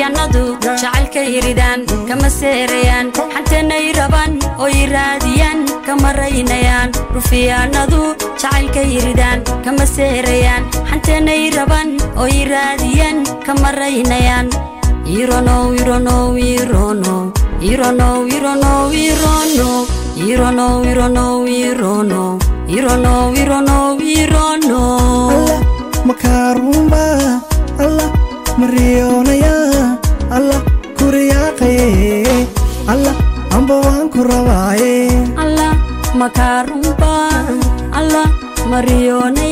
rufiyaanadu jacaylka yiridaan kama seerayaan xantanay rabaan oo i raadiyaan kama raynayaan rufiyaanadu jacaylka yiridaan kama seerayaan xantanay rabaan oo i raadiyaan kama raynayaan ironow ironow ironow ironow ironow ironow ironow ironow ironow ironow ironow ironow allah makaarumba allah mariyoonaya allah kuriyaaqaye allah amba waan ku rabaaye allah makaarumba allah mariyoonaya